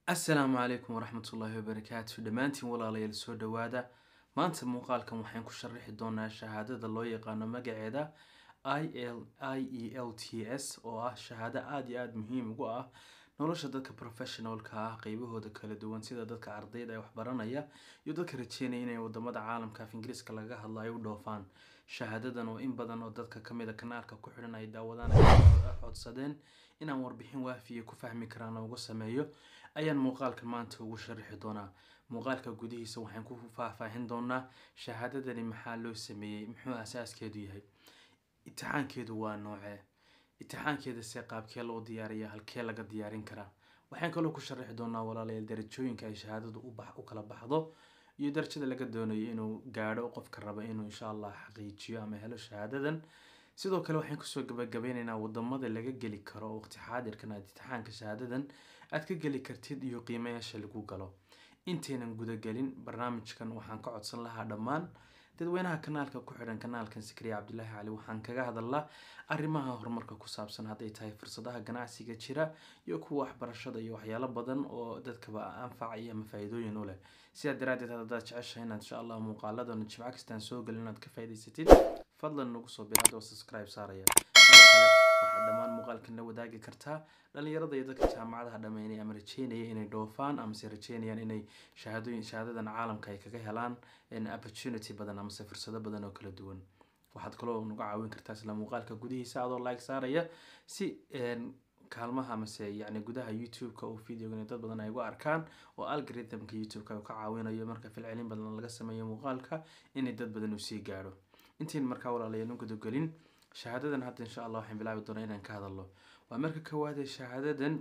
asalaamu calaykum waraxmatullaahi wabarakaatu dhammaantiin walaalayaal soo dhowaada maanta muuqaalkan waxaan ku sharaxi doonaa shahaadada loo yaqaano magaceeda i l i e l t s oo ah shahaado aada iyo aada muhiim ugu ah nolosha dadka professionalka ah qeybahooda kala duwan sida dadka ardayda ee waxbaranaya iyo dadka rajeynaya inay wadamada caalamka af ingiriiska laga hadlo ay u dhoofaan shahaadadan oo in badan oo dadka kamid a kanaalka ku xidhan ay daawadaan ay codsadeen inaan warbixin waafiya ku fahmi karaan uga sameeyo ayaan muuqaalka maanta ugu sharaxi doonaa muuqaalka gudihiisa waxaan ku faahfaahin doonaa shahaadadani maxaa loo sameeyey muxuu asaaskeedu yahay itixaankeedu waa noocee itixaankeeda see qaabkee loo diyaariya halkee laga diyaarin karaa waxaan kaloo ku sharaxi doonaa walaalayaal darajooyinka ay shahaadadu u kala baxdo iyo darajada laga doonayo inuu gaadho qofka raba inuu insha allah xaqiijiyo ama helo shahaadadan sidoo kale waxaan kusoo gabagabeyneynaa wadamada laga geli karo waqti xaadirkan aad itixaanka shahaadadan aad ka geli kartid iyo qiimayaasha lagu galo intaynan gudagelin barnaamijkan waxaan ka codsan lahaa dhammaan dadweynaha kanaalka ku xidhan kanaalkan sikriya cabdulaahi cali waxaan kaga hadalnaa arrimaha horumarka ku saabsan hadday tahay fursadaha ganacsiga jira iyo kuwa waxbarashada iyo waxyaalo badan oo dadkaba anfaca iyo ama faa-iidooyin u leh sidaa daraadeed haddaad jeceshahay inaad insha allah muuqaaladana jimco kastaan soo gelin inaad ka faa'idaysatid fadlan nagu soo bir hadoo subscribe saaraya sidoo kale waxaad dhammaan muuqaalkan la wadaagi kartaa dhalinyarada iyo dadka jaamacadaha dhameynaya ama rajeynaya inay dhoofaan amase rajeynayaan inay shahaadooyin shahaadadan caalamka ay kaga helaan opportunity badan amase fursado badan oo kala duwan waxaad kaloo naga caawin kartaa isla muuqaalka gudihiisa adoo like saaraya si kaalmaha amase yacni gudaha youtube-ka oo videogan dad badan ay uga arkaan oo algorithmka youtube-ka ka caawinayo marka filcelin badan laga sameeyo muuqaalka inay dad badan uu sii gaadho intiin markaa walaalayaal u gudagelin shahaadadan hadda insha allah waxaan bilaabi doonaa inaan ka hadalno waa marka koowaadee shahaadadan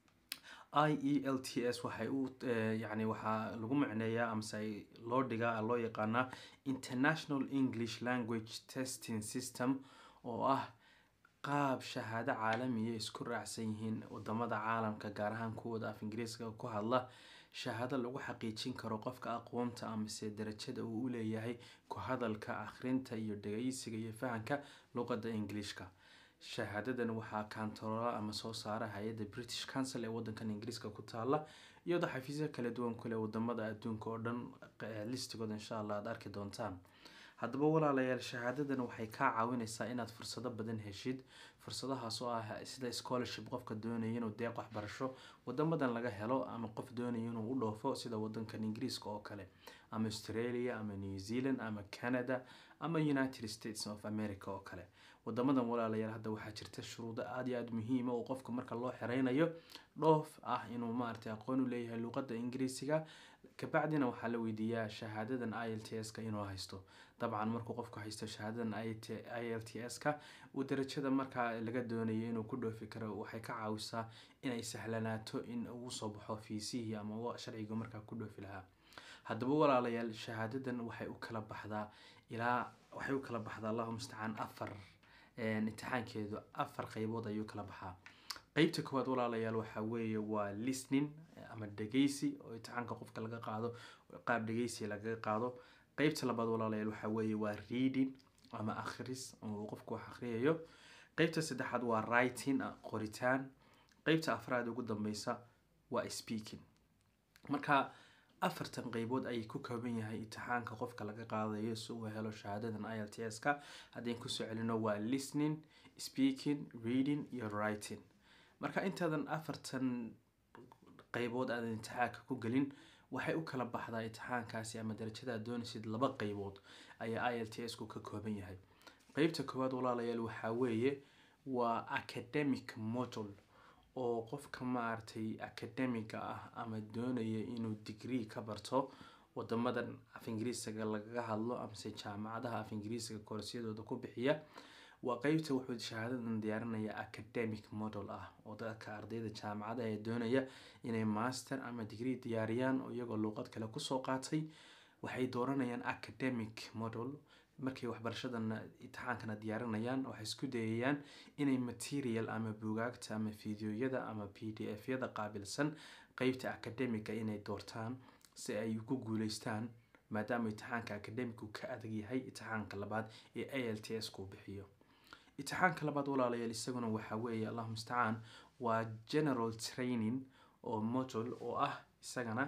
i e l t s waxay u yacni waxaa lagu macneeyaa amase loo dhigaa loo yaqaanaa international english language testing system oo ah qaab shahaado caalamiya isku raacsan yihiin wadamada caalamka gaar ahaan kuwooda af ingiriiska ku hadla shahaado lagu xaqiijin karo qofka aqoonta amase darajada uu u leeyahay ku hadalka akhrinta iyo dhageysiga iyo fahanka luqada ingiliishka shahaadadan waxaa kantarola ama soo saara hay-adda british council ee wadankan ingiriiska ku taala iyadoo xafiisya kala duwan kuleh wadamada adduunka oo dhan listigooda insha allah aad arki doontaan haddaba walaalayaal shahaadadan waxay kaa caawineysaa inaad fursado badan heshid fursadahaas oo ah sida scholarship qofka doonaya inuu deeq waxbarasho wadamadan laga helo ama qof doonaya inuu u dhoofo sida wadankan ingiriiska oo kale ama australia ama new zealand ama canada ama united states of america oo kale wadamadan walaalayaal hadda waxaa jirta shuruudo aada iyo aada muhiima oo qofka marka loo xereynayo dhoof ah inuu maaragtay aqoon u leeyahay luuqada ingiriisiga kabacdina waxaa la weydiiyaa shahaadadan i l t s-ka inuu haysto dabcan markuu qofku haysto shahaadadan i l t s-ka uu darajada markaa laga doonayo inuu ku dhoofi karo waxay ka caawisaa inay sahlanaato in uu soo baxo fiisihii ama sharciga markaa ku dhoofi lahaa haddaba walaalayaal shahaadadan waxay u kala baxdaa ilaa waxay u kala baxdaa allahu mustacaan afar imtixaankeedu afar qeybood ayuu kala baxaa qeybta koowaad walaalayaal waxaa weeye waa listening ama dhegeysi oo imtixaanka qofka laga qaado qaab dhegeysi lagaga qaado qeybta labaad walaalayaal waxaa weeye waa reading ama akhris oo qofku wax akhriyayo qeybta saddexaad waa writing qoritaan qeybta afraad ugu dambeysa waa speaking marka afartan qeybood ayay ku kooban yahay imtixaanka qofka laga qaadayo si uu helo shahaadadan i l t s-ka haddayn kusoo celino waa listening speaking reading iyo writing marka intaadan afartan qeybood aadan imtixaanka ku gelin waxay u kala baxdaa imtixaankaasi ama darajada aad doonaysid laba qeybood ayaa i l t s ku ka kooban yahay qeybta koowaad walaalayaal waxaa weeye waa academic model oo qofka maaragtay academiga ah ama doonaya inuu degree ka barto wadamadan af ingiriisiga lagaga hadlo amase jaamacadaha af ingiriisiga koorasyadooda ku bixiya waa qeybta wuxuu shahaadadan diyaarinaya academic model ah oo dadka ardayda jaamacadaha ee doonaya inay master ama degree diyaariyaan oo iyagoo luuqad kale kusoo qaatay waxay dooranayaan academic model markay waxbarashadana imtixaankana diyaarinayaan waxay isku dayayaan inay material ama bugaagta ama fideoyada ama p d f yada qaabilsan qeybta academiga inay doortaan si ay ku guuleystaan maadaama imtixaanka academigu ka adag yahay imtixaanka labaad ee a l t s kuu bixiyo imtixaanka labaad walaalayaal isaguna waxaa weeye allahu mustacaan waa general training oo module oo ah isagana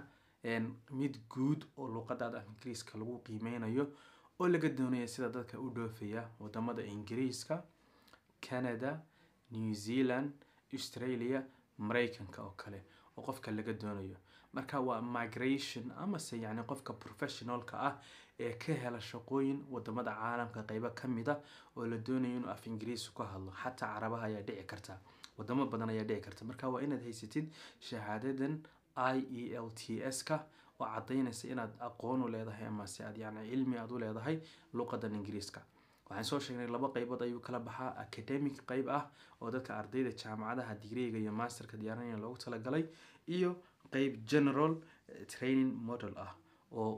mid guud oo luuqadaada af ingiriiska lagu qiimeynayo oo laga doonaya sida dadka u dhoofaya wadamada ingiriiska canada new zealand australia mareykanka oo kale oo qofka laga doonayo marka waa migration amase yacni qofka professionalka ah ee ka hela shaqooyin wadamada caalamka qeybo kamid a oo la doonayo inuu af ingiriisi ku hadlo xataa carabaha ayaa dhici karta wadamo badan ayaa dhici karta marka waa inaad haysatid shahaadadan i e l t s ka oo cadaynaysa inaad aqoon u leedahay amase aad yani cilmi aad u leedahay luuqadan ingiriiska waxaan soo sheegnay laba qeybood ayuu kala baxaa academic qeyb ah oo dadka ardayda jaamacadaha digriga iyo masterka diyaarinaya loogu talagalay iyo qeyb general training model ah oo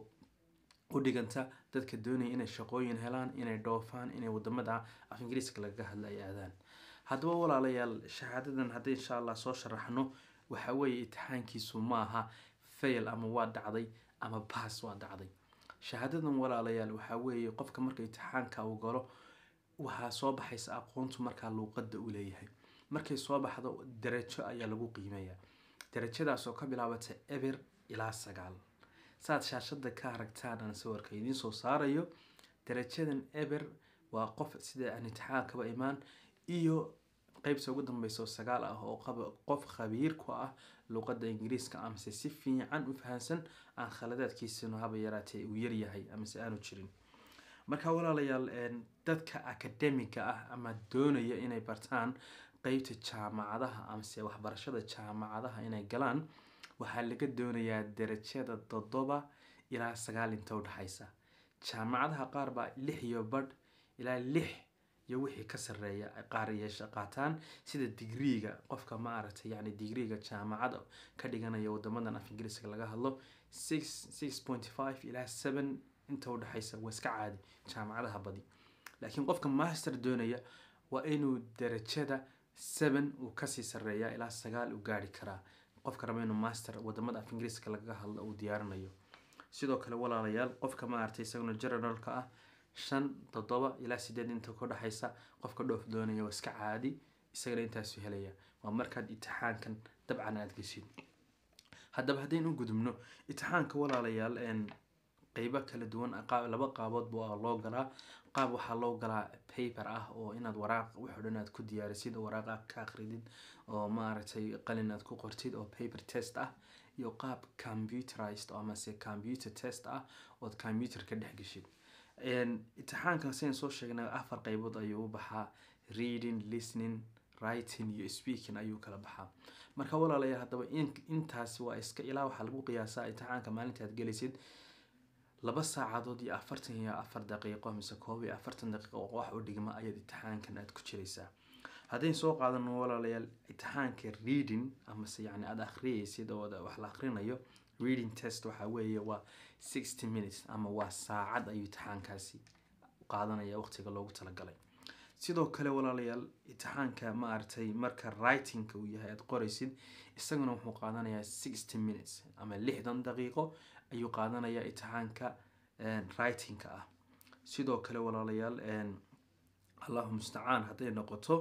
u dhiganta dadka doonaya inay shaqooyin helaan inay dhoofaan inay wadamada af ingiriiska lagaga hadla ay aadaan haddaba walaalayaal shahaadadan haddii insha allah soo sharaxno waxa weeye itixaankiisu ma aha fail ama waa dhacday ama baas waa dhacday shahaadadan walaalayaal waxaa weeye qofka marka itixaanka uu galo waxaa soo baxaysa aqoontu markaa luuqada u leeyahay markay soo baxdo darajo ayaa lagu qiimeeya darajadaas oo ka bilaabata eber ilaa sagaal saaad shaashada ka aragtaan aan sawirka idiin soo saarayo darajadan eber waa qof sida aan itixaankaba imaan iyo qeybta ugu dambeysa oo sagaal ah oo qof khabiir ku ah luuqada ingiriiska amase si fiican u fahansan aan khaladaadkiisinu haba yaraatee uu yaryahay amase aanu jirin marka walaalayaal dadka academiga ah ama doonaya inay bartaan qeybta jaamacadaha amase waxbarashada jaamacadaha inay galaan waxaa laga doonayaa darajada toddoba ilaa sagaal inta udhexaysa jaamacadaha qaar baa lix iyo badh ilaa lix iyo wixii ka sareeya qaar yeesha qaataan sida digriiga qofka ma aragtay yani digriiga jaamacada ka dhiganaya wadamadan af ingiriiska laga hadlo six six point five ilaa seven inta udhexaysa waa iska caadi jaamacadaha badi laakiin qofka master doonaya waa inuu darajada seven uu kasii sareeya ilaa sagaal uu gaari karaa qofka raba inuu master wadamada af ingiriiska lagaga hadlo uu diyaarinayo sidoo kale walaalayaal qofka ma aragtay isaguna generalka ah shan toddoba ilaa sideed inta ka dhexaysa qofka dhoof doonaya waa iska caadi isagana intaasu helaya waa markaad itixaankan dabcan aada geshid haddaba haddaynu u gudubno itixaanka walaalayaal qeybo kala duwan laba qaabood baa loo galaa qaab waxaa loo galaa paper ah oo inaad waraaq wuxuu dhan aad ku diyaarisid oo waraaq aad ka akridid oo maaragtay qalin aad ku qortid oo paper test ah iyo qaab computerized amase computer test ah ood computer ka dhex geshid itixaankan sidan soo sheegnay afar qeybood ayuu u baxaa reading listening writing iyo speaking ayuu kala baxaa marka walaalayaal haddaba intaasi waa iska ilaa waxaa lagu qiyaasaa itixaanka maalinta aad gelaysid laba saacadood iyo afartan iyo afar daqiiqo mise koob iyo afartan daqiiqo oo wax u dhigma ayaad itixaankan aad ku jiraysaa haddayn soo qaadano walaalayaal itixaanka reading amase yani aada akhriyaysid oo wax la akhrinayo reading test waxaa weeye waa sixty minutes ama waa saacad ayuu itixaankaasi qaadanaya waqtiga loogu talagalay sidoo kale walaalayaal itixaanka ma aragtay marka writingka uu yahay aada qoraysid isaguna wuxuu qaadanayaa sixty minutes ama lixdan daqiiqo ayuu qaadanayaa itixaanka writingka ah sidoo kale walaalayaal allahu mustacaan hadday noqoto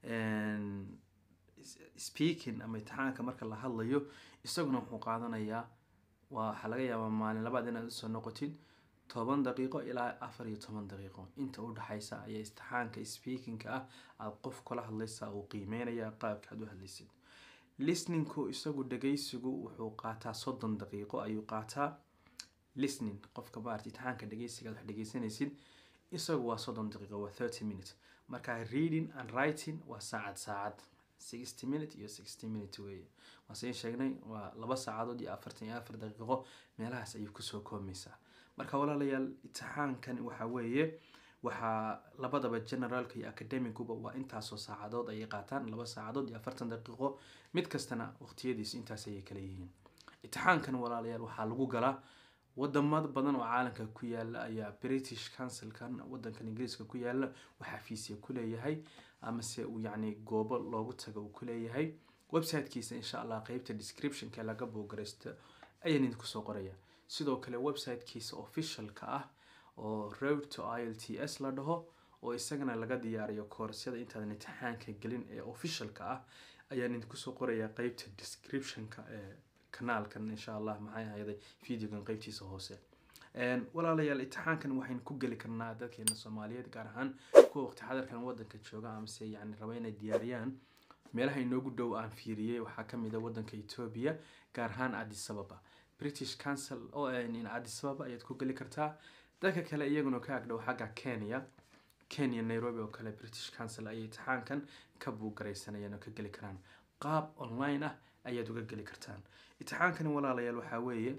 speaking ama itixaanka marka la hadlayo isaguna wuxuu qaadanayaa waxaa laga yaabaa maalin labaad inaad usoo noqotid toban daqiiqo ilaa afar iyo toban daqiiqo inta udhexaysa ayaa istixaanka speakingka ah aada qof kula hadlaysa uu qiimeynaya qaabka aad u hadlaysid listeningku isagu dhageysigu wuxuu qaataa soddon daqiiqo ayuu qaataa listening qofka maarata itixaanka dhageysiga aad wax dhegeysanaysid isagu waa soddon daqiiqo waa thirty minutes marka reading and writing waa saacad saacad sixty minute iyo sixty minute weeye waase sheegnay waa laba saacadood iyo afartan iyo afar daqiiqo meelahaas ayuu kusoo koobmaysaa marka walaalayaal itixaankan waxa weeye waxaa labadaba generaalka iyo academiguba waa intaasoo saacadood ayay qaataan laba saacadood iyo afartan daqiiqo mid kastana waqtiyadiisu intaas ayay kala yihiin itixaankan walaalayaal waxaa lagu galaa wadamada badan oo caalamka ku yaala ayaa british councilkan wadankan ingiriiska ku yaala waxaa fiisiya kuleeyahay amase uu yacni goobo loogu tago uu kuleeyahay websitekiisa insha allah qeybta descriptionka laga boogaraysto ayaan idinku soo qoraya sidoo kale websitekiisa officialka ah oo road to i l t s la dhaho oo isagana laga diyaariyo koorasyada intaadan imtixaanka gelin ee officialka ah ayaan idinku soo qorayaa qeybta descriptionka ee kanaalkan insha allah maxay ahayday videogan qeybtiisa hoose walaalayaal imtixaankan waxaynu ku geli karnaa dadkeena soomaaliyeed gaar ahaan kuwa waqti xadarkan wadanka jooga amase yani raba inay diyaariyaan meelaha inoogu dhow aan fiiriyey waxaa kamid a wadanka ethiopia gaar ahaan addis ababa british council oo in addis ababa ayaad ku geli kartaa dadka kale iyaguna ka agdhow xagga kenya kenya nairobi oo kale british council ayay imtixaankan ka buugaraysanayaan oo ka geli karaan qaab online ah ayaad uga geli kartaan imtixaankani walaalayaal waxaa weeye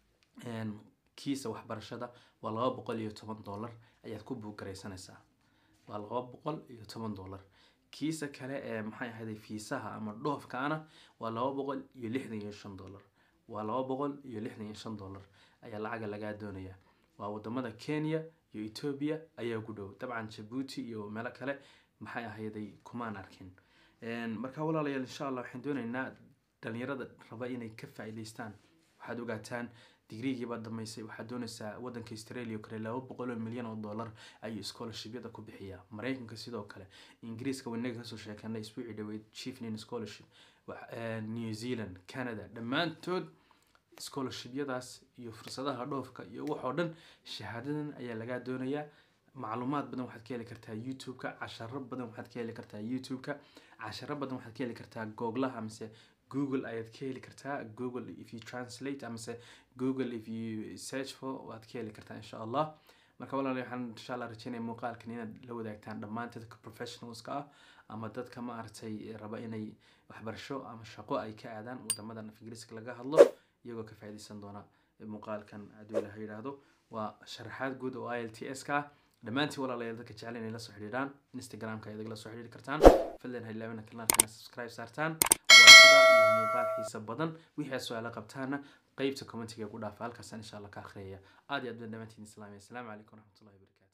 kiisa waxbarashada waa laba boqol iyo toban dollar ayaad ku buugaraysanaysaa waa laba boqol iyo toban dollar kiisa kale ee maxay ahayday fiisaha ama dhoofkaana waa laba boqol iyo lixdan iyo shan dollar waa laba boqol iyo lixdan iyo shan dollar ayaa lacaga lagaa doonaya waa wadamada kenya iyo ethiopia ayaa ugu dhow dabcan jabuuti iyo meelo kale maxay ahayday kumaan arkin marka walaalayaal insha allah waxaan doonaynaa dhalinyarada raba inay ka faa'iidaystaan waxaad ogaataan digrigiibaa dhamaysay waxaad doonaysaa wadanka australia oo kale laba boqol oo milyan oo dollar ayuu scholarshibyada ku bixiyaa mareykanka sidoo kale ingiriiska wanaga kasoo sheekanay isbuucii dhaweyd chiefnin scholarship new zealand canada dhammaantood scholarshibyadaas iyo fursadaha dhoofka iyo waxoo dhan shahaadadan ayaa lagaa doonayaa macluumaad badan waxaad ka heli kartaa youtube-ka casharo badan waxaad ka heli kartaa youtube-ka casharo badan waxaad ka heli kartaa googlaha amase google ayaad ka heli kartaa google if you translate amase google if you search for waad ka heli kartaa insha allah marka walaal waxaan insha allah rajeynaya muuqaalkan inaad la wadaagtaan dhammaan dadka professionalska ah ama dadka maaragtay raba inay waxbarasho ama shaqo ay ka aadaan wadamadan af ingiriiska laga hadlo iyagoo ka faa'iidaysan doona muuqaalkan hadduu ilaha yidhaahdo waa sharaxaad guud oo i l t s ka ah dhammaantiin walaalayaal dadka jecel inay la soo xidhiidhaan instagramka ayaad la soo xidhiiri kartaan fadlan ha ilaawina kanaalkana subscribe saartaan waa sida iyo muuqaal xiisa badan wixii aad su-aalo qabtaana qeybta commentiga ku dhaafa halkaasaan insha allah ka akhriyaya aad iyo aad baan dhammaantiin islaamaya asalaamu calaykum waraxmatullahi wabarakatu